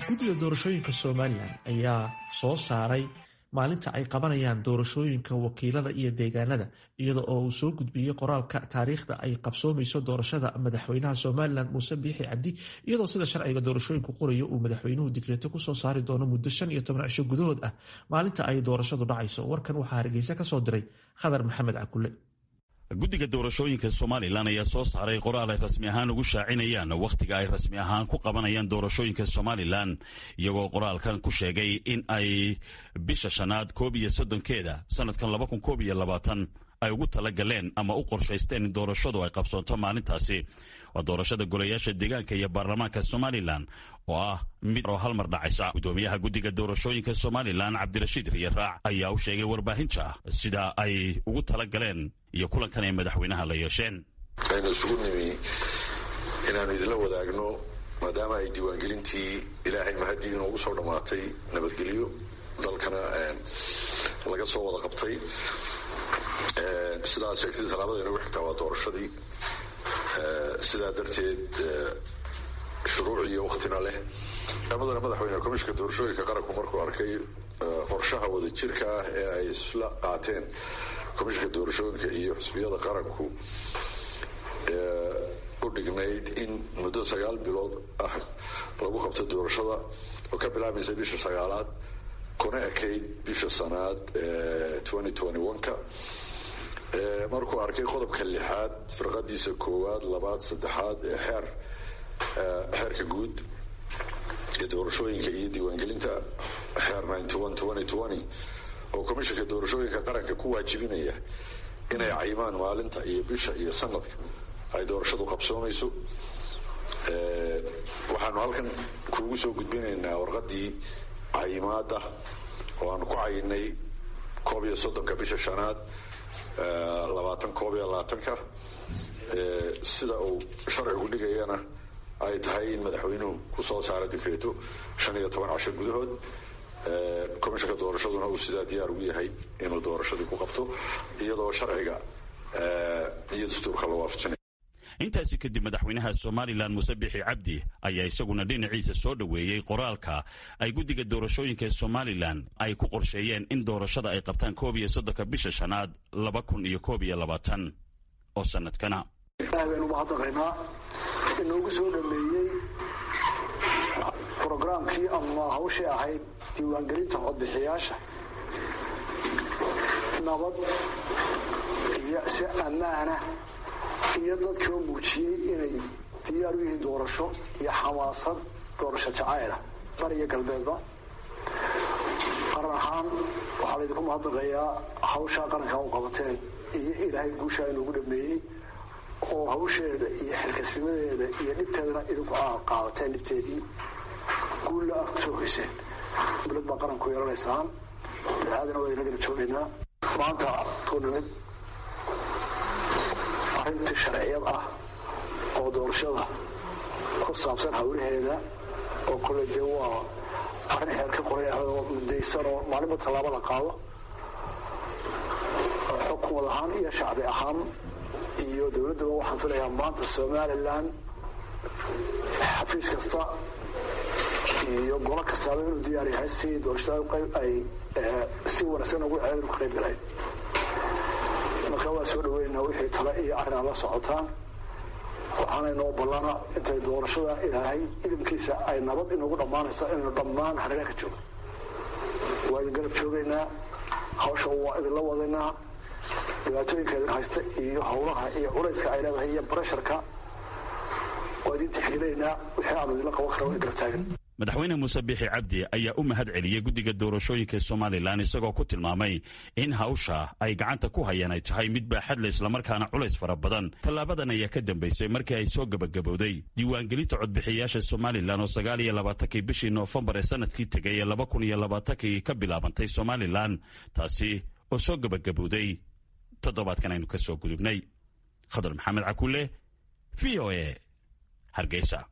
guddiga doorashooyinka somalilan ayaa soo saaray maalinta ay qabanayaan doorashooyinka wakiilada iyo deegaanada iyada oo uu soo gudbiyey qoraalka taariikhda ay qabsoomayso doorashada madaxweynaha somalilan muuse biixi cabdi iyadoo sida sharciga doorashooyinku qorayo uu madaxweynuhu digreeto kusoo saari doono muddo shan iyo toban cisho gudahood ah maalinta ay doorashadu dhacayso warkan waxaa hargeysa kasoo diray khadar maxamed cakule guddiga doorashooyinka somalilan ayaa soo saaray qoraal ay rasmi ahaan ugu shaacinayaan wakhtiga ay rasmi ahaan ku qabanayaan doorashooyinka somalilan iyagoo qoraalkan ku sheegay in ay bisha shanaad koob iyo soddonkeeda sanadkan laba kun koob iyo labaatan ay ugu tala galeen ama u qorshaysteen in doorashadu ay qabsoonto maalintaasi waa doorashada golayaasha deegaanka iyo baarlamaanka somalilan oo ah mid oo hal mar dhacaysa guddoomiyaha guddiga doorashooyinka somalilan cabdirashiid riyaraac ayaa u sheegay warbaahinta sida ay ugu tala galeen iyo kulankan ay madaxweynaha la yeesheen aynu isugu nimi inaanu idinla wadaagno maadaama ay diiwaangelintii ilaahay mahadii inoogu soo dhammaatay nabadgelyo dalkana laga soo wada qabtay sidaad sheegtay talaabada inagu xigtaa waa doorashadii sidaa darteed shuruuc iyo waktina leh madana madaxweyne komishinka doorashooyinka qaranku markuu arkay qorshaha wadajirka ah ee ay isla qaateen komishinka doorashooyinka iyo xusbiyada qaranku u dhignayd in muddo sagaal bilood ah lagu qabto doorashada oo ka bilaabaysa bisha sagaalaad kuna ekayd bisha sanaad ka markuu arkay qodobka lixaad firqadiisa koowaad labaad saddexaad ee xeer xeerka guud ee doorashooyinka iyo diiwaangelinta xeer oo komishinka doorashooyinka qaranka ku waajibinaya inay cayimaan maalinta iyo bisha iyo sanadka ay doorashadu qabsoomayso waxaanu halkan kuugu soo gudbinaynaa warqadii cayimaada oo aanu ku cayinay koob iyo soddonka bisha shanaad labaatan koob iyo labaatanka sida uu sharcigu dhigayana ay tahay in madaxweynuhu kusoo saaro dikreeto shan iyo toban casho gudahood komishinka doorashaduna uu sidaa diyaar ugu yahay inuu doorashadii ku qabto iyadoo sharciga iyo dastuurka la waafajinay intaasi kadib madaxweynaha somalilan muuse bixi cabdi ayaa isaguna dhinaciisa soo dhoweeyey qoraalka ay guddiga doorashooyinka ee somalilan ay ku qorsheeyeen in doorashada ay qabtaan koob iyo soddonka bisha shanaad laba kun iyo koob iyo labaatan oo sanadkana baynu mahadnaqaynaa inoogu soo dhameeyey brograamkii ama hawshii ahayd diiwaangelinta codbixiyaasha nabad iyo si ammaana iyo dadkii oo muujiyey inay diyaar u yihiin doorasho iyo xamaasad doorasho jacayla bariyo galbeedba qaran ahaan waxaa laydinku mahadnaqayaa hawshaa qarankaa u qabateen iyo ilaahay guushaa inoogu dhameeyey oo hawsheeda iyo xilkasnimadeeda iyo dhibteedana idinku aad qaadateen dhibteedii guulla aad kusoo hoyseen dowlad baa qaranku yeelanaysaan dacaadana waa inagala joogaynaa maanta tuunimid arrintii sharciyad ah oo doorashada ku saabsan hawlaheeda oo kole dee waa arrin xeer ka qoray ah oo mudaysan oo maalinba tallaabo la qaado xukumad ahaan iyo shacbi ahaan iyo dowladdaba waxaan filayaa maanta somalilan xafiis kasta iyo golo kastaaba inuu diyaar yahay si doorashada ay si wanaagsan ugu ceedin ka qayb galeen marka waa soo dhaweynaa wixii tale iyo arrin aad la socotaan waxaana inoo ballana intay doorashada ilaahay idinkiisa ay nabad inagu dhammaanayso inaynu dhammaan hareeraha ka joogo waa idin garab joogaynaa hawsha waa idinla wadaynaa dhibaatooyinka idin haysta iyo howlaha iyo culayska ay leedahay iyo bresharka waa idin tixgelinaynaa wixii aanu idinla qaban kara waa garab taagan madaxweyne muuse biixi cabdi ayaa u mahad celiyey guddiga doorashooyinka somalilan isagoo ku tilmaamay in hawsha ay gacanta ku hayaan ay tahay mid baaxadle islamarkaana culays fara badan tallaabadan ayaa ka dambeysay markii ay soo gabagabowday diiwaangelinta codbixiyaasha somalilan oo sagaal iyo labaatankii bishii noofembar ee sanadkii tegay ee laba kun iyo labaatankii ka bilaabantay somalilan taasi oo soo gabagabowday toddobaadkan aynu ka soo gudubnay khadar maxamed cakule v o e hargeysa